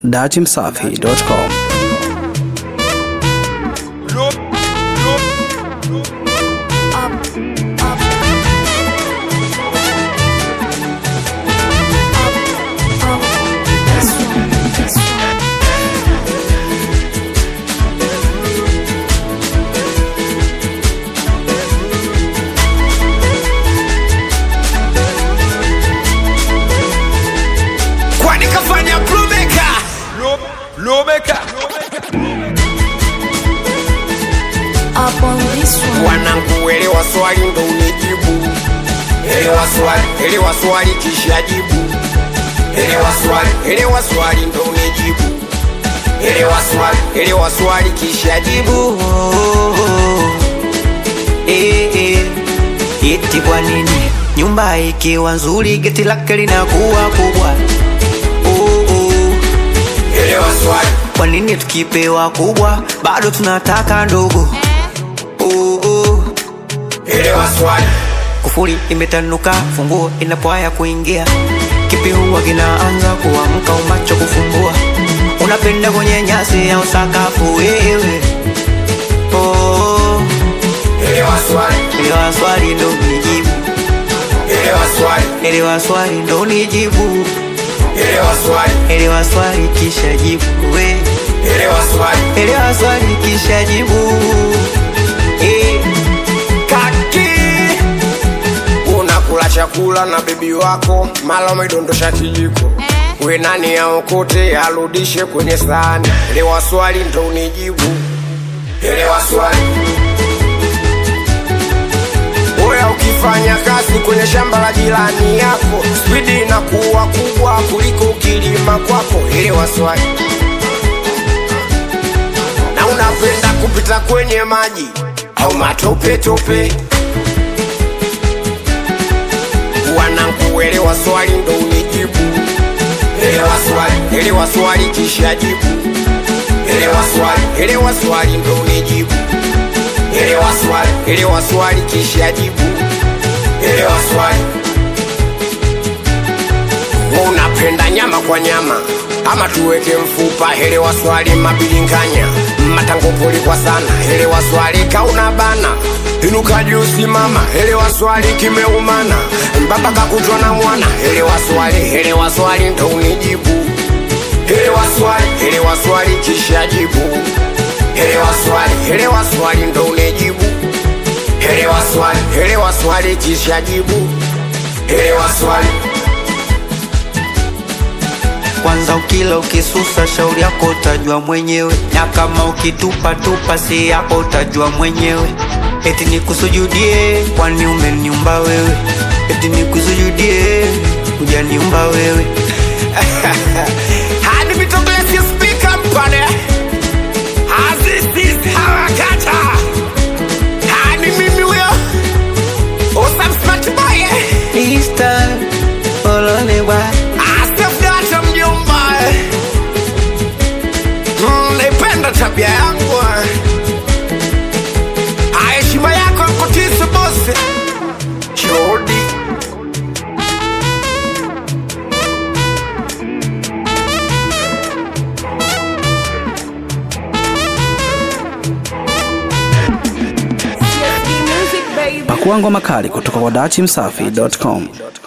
datimsafi.com kwani kafanya plumeka lubeka up on this one. wanangu elewa swali ndo unijibu elewa swali elewa swali kisha jibu elewa swali elewa swali ndo unijibu elewa swali elewa swali kisha jibu Eh, eh. Eti kwa nini nyumba ikiwa nzuri geti lake linakuwa kubwa? Oh, oh. elewa swali Kwa nini tukipewa kubwa bado tunataka ndogo? Oh, oh. elewa swali Kufuri imetanuka, funguo inapoaya kuingia, kipi huwa kinaanza kuamka, umacho kufumbua, unapenda kwenye nyasi au sakafu wewe? Oh, elewa swali elewa swali ndo nijibu, elewa swali elewa swali ndo nijibu, elewa swali elewa swali kisha jibu we, elewa swali elewa swali kisha jibu eh. kaki unakula chakula na bibi wako mala umedondosha kijiko we nani aokote arudishe kwenye sahani elewa swali ndo unijibu elewa swali oya ukifanya kazi kwenye shamba la jirani yako spidi inakuwa kubwa kuliko kilima kwako elewa swali na unapenda kupita kwenye maji au matope tope wanangu elewa swali ndo unijibu elewa swali elewa swali kisha jibu elewa swali elewa swali ndo unijibu elewa swali elewa swali kisha jibu elewa swali Wewe unapenda nyama kwa nyama ama tuweke mfupa elewa swali mabilinganya matangopoli kwa sana elewa swali kauna bana inuka juu simama elewa swali kimeumana mbaba kakutwa na mwana elewa swali elewa swali ndo unijibu elewa swali elewa swali kisha jibu elewa swali elewa swali ndo unijibu elewa swali elewa swali kisha jibu elewa swali Kwanza ukila ukisusa, shauri yako utajua mwenyewe, na kama ukitupa tupa, si yako utajua mwenyewe. Eti nikusujudie, kwani umeniumba wewe? Eti nikusujudie, hujaniumba wewe. hadi vitoglesi spika mpane azizis harakata hadi mimi huyo usamsmatbaye Easter, olone bwa asefdata mjomba Mm, naipenda tabia yangu heshima yako nkutise bosi chodi CSD music, baby. pakua ngoma kali kutoka kwa datimsafi.com